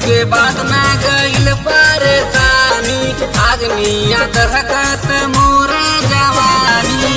के बाद ना गईल परेशानी आदमिया दहकत मोरे जवानी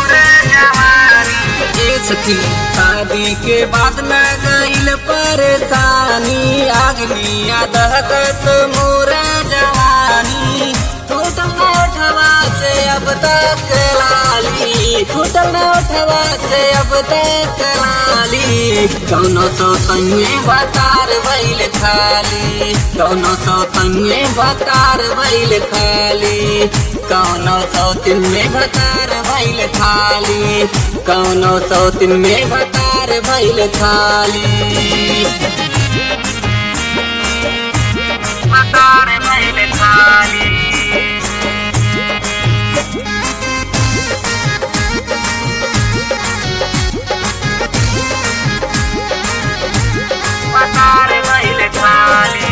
ए सखी शादी के बाद ना गईल परेशानी आदमिया दहकत मोरे जवानी टूटल ना उठवा से अब तक लाली टूटल ना उठवा से अब तक लाली कौनो सो संगे बतार बैल खाली कौनो सो संगे बतार बैल खाली कौनो सौ दिन में बतार बैल खाली कौनो सौ दिन में बतार बैल खाली बतार बैल खाली बतार बैल खाली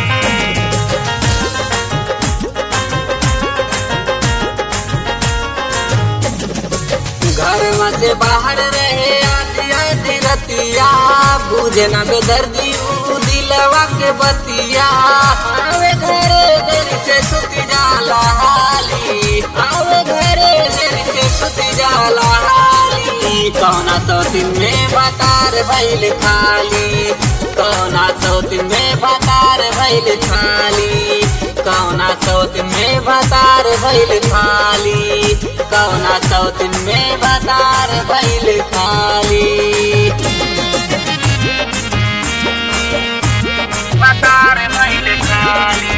घर में से बाहर रहे आधी आधी रतिया बुझे ना बेदर्दी ऊ दिलवा के बतिया आवे घरे देर से सुती जाला हाली आवे घरे देर से सुती जाला हाली कौना सौ दिन में बतार भैल खाली कौना सौ दिन में बतार भैल खाली कौना सौ दिन में बतार भैल खाली कौना सौ दिन में बतार भैल खाली बतार भैल खाली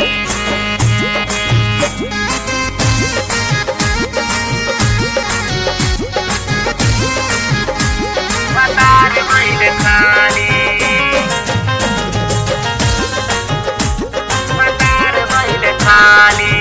बतार भैल खाली बतार भैल खाली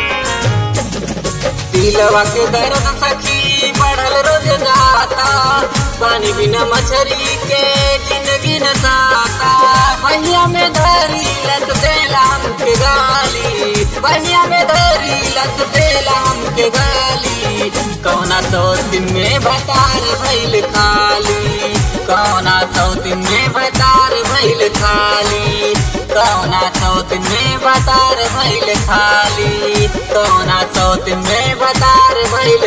दिलवा के दर्द सखी बढ़ल रोज जाता पानी बिना मछरी के जिंदगी न साता बहिया में धरी लत देला हमके गाली बहिया में धरी लत देला हमके गाली कौना सौ दिन में बतार भैल खाली कौना सौ दिन में बतार भैल खाली कौना सौ दिन में बतार भैल खाली कौना सौ दिन में बतार भैल